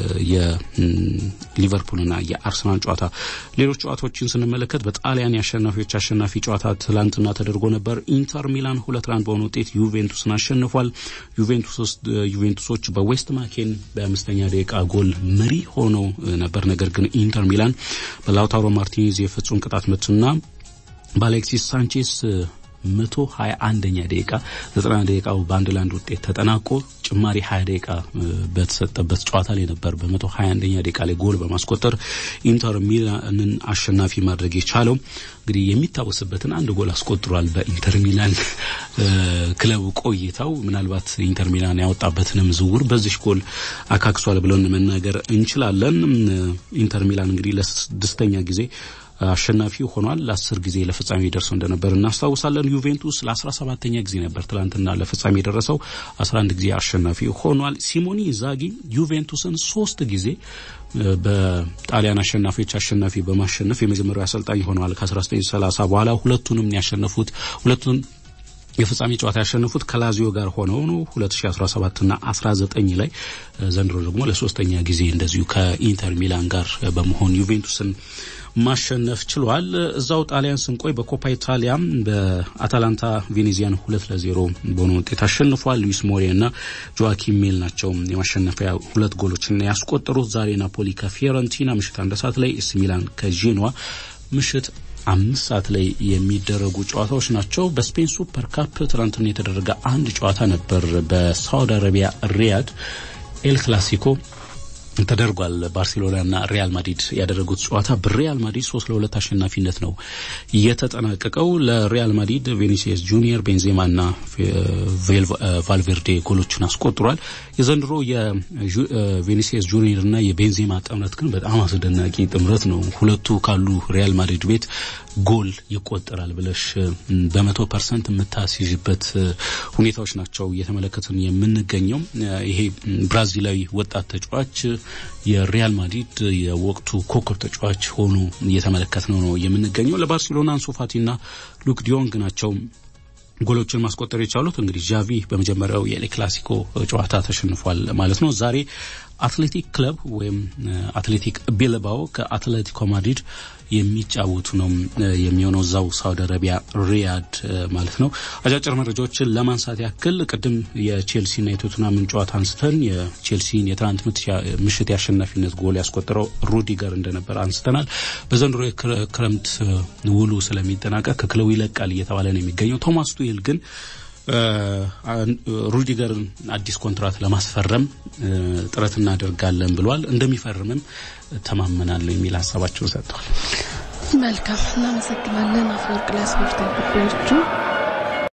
የሊቨርፑልና የአርሰናል ጨዋታ። ሌሎች ጨዋታዎችን ስንመለከት በጣሊያን የአሸናፊዎች አሸናፊ ጨዋታ ትላንትና ተደርጎ ነበር። ኢንተር ሚላን ሁለት ለአንድ በሆነ ውጤት ዩቬንቱስን አሸንፏል። ዩቬንቱሶች በዌስት ማኬን በአምስተኛ ደቂቃ ጎል መሪ ሆነው ነበር። ነገር ግን ኢንተር ሚላን በላውታሮ ማርቲኔዝ የፍጹም ቅጣት ምትና በአሌክሲስ ሳንቼስ መቶ ሀያ አንደኛ ደቂቃ ዘጠና ደቂቃው በአንድ ለአንድ ውጤት ተጠናቆ ጭማሪ ሀያ ደቂቃ በተሰጠበት ጨዋታ ላይ ነበር በመቶ ሀያ አንደኛ ደቂቃ ላይ ጎል በማስቆጠር ኢንተር ሚላንን አሸናፊ ማድረግ የቻለው። እንግዲህ የሚታወስበትን አንድ ጎል አስቆጥሯል። በኢንተር ሚላን ክለቡ ቆይታው ምናልባት ኢንተር ሚላን ያወጣበትንም ዝውውር በዚህ ጎል አካክሷል ብለን መናገር እንችላለን። ኢንተር ሚላን እንግዲህ ለስድስተኛ ጊዜ አሸናፊ ሆኗል። ለአስር ጊዜ ለፍጻሜ ደርሰው እንደነበር እናስታውሳለን። ዩቬንቱስ ለአስራ ሰባተኛ ጊዜ ነበር ትላንትና ለፍጻሜ የደረሰው አስራ አንድ ጊዜ አሸናፊ ሆኗል። ሲሞኒ ኢንዛጊ ዩቬንቱስን ሶስት ጊዜ በጣሊያን አሸናፊዎች አሸናፊ በማሸነፍ የመጀመሪያው አሰልጣኝ ሆነዋል። ከ1930 በኋላ ሁለቱንም ያሸነፉት ሁለቱን የፍጻሜ ጨዋታ ያሸነፉት ከላዚዮ ጋር ሆነው ነው 2017 እና 19 ላይ ዘንድሮ ደግሞ ለሶስተኛ ጊዜ እንደዚሁ ከኢንተር ሚላን ጋር በመሆን ዩቬንቱስን ማሸነፍ ችሏል። እዛው ጣሊያን ስንቆይ በኮፓ ኢታሊያ በአታላንታ ቬኔዚያን ሁለት ለዜሮ በሆነ ውጤት አሸንፏል። ሉዊስ ሞሬ እና ጆዋኪም ሜል ናቸው የማሸነፊያ ሁለት ጎሎችን ያስቆጠሩት። ዛሬ ናፖሊ ከፊዮረንቲና ምሽት አንድ ሰዓት ላይ፣ ኤሲ ሚላን ከጄኖዋ ምሽት አምስት ሰዓት ላይ የሚደረጉ ጨዋታዎች ናቸው። በስፔን ሱፐር ካፕ ትናንትና የተደረገ አንድ ጨዋታ ነበር። በሳውዲ አረቢያ ሪያድ ኤል ክላሲኮ ተደርጓል። ባርሴሎናና ሪያል ማድሪድ ያደረጉት ጨዋታ በሪያል ማድሪድ ሶስት ለሁለት አሸናፊነት ነው የተጠናቀቀው። ለሪያል ማድሪድ ቬኒሲየስ ጁኒየር፣ ቤንዜማና ቫልቬርዴ ጎሎችን አስቆጥሯል። የዘንድሮ የቬኒሲየስ ጁኒየርና የቤንዜማ ጥምረት ግን በጣም አስደናቂ ጥምረት ነው። ሁለቱ ካሉ ሪያል ማድሪድ ቤት ጎል ይቆጠራል ብለሽ በመቶ ፐርሰንት የምታስይዥበት ሁኔታዎች ናቸው እየተመለከትን የምንገኘው። ይሄ ብራዚላዊ ወጣት ተጫዋች የሪያል ማድሪድ የወቅቱ ኮከብ ተጫዋች ሆኖ እየተመለከትነው ነው የምንገኘው። ለባርሴሎና አንሱ ፋቲና ሉክ ዲዮንግ ናቸው ጎሎችን ማስቆጠር የቻሉት። እንግዲህ ዣቪ በመጀመሪያው የኤል ክላሲኮ ጨዋታ ተሸንፏል ማለት ነው። ዛሬ አትሌቲክ ክለብ ወይም አትሌቲክ ቤልባኦ ከአትሌቲኮ ማድሪድ የሚጫወቱ ነው የሚሆነው እዛው ሳውዲ አረቢያ ሪያድ ማለት ነው። አጫጭር መረጃዎችን ለማንሳት ያክል ቅድም የቼልሲና የቶትናምን ጨዋታ አንስተን የቼልሲን የትናንት ምሽት የአሸናፊነት ጎል ያስቆጠረው ሩዲገር እንደነበር አንስተናል። በዘንድሮ የክረምት ውሉ ስለሚጠናቀቅ ከክለቡ ይለቃል እየተባለ ነው የሚገኘው። ቶማስ ቱዌል ግን ሩዲገርን አዲስ ኮንትራት ለማስፈረም ጥረት እናደርጋለን ብሏል። እንደሚፈርምም ተማመናለሁ የሚል ሀሳባቸውን ሰጥተዋል። መልካም እናመሰግናለን አፈወርቅ ለስፖርታዊ ጉዳዮቹ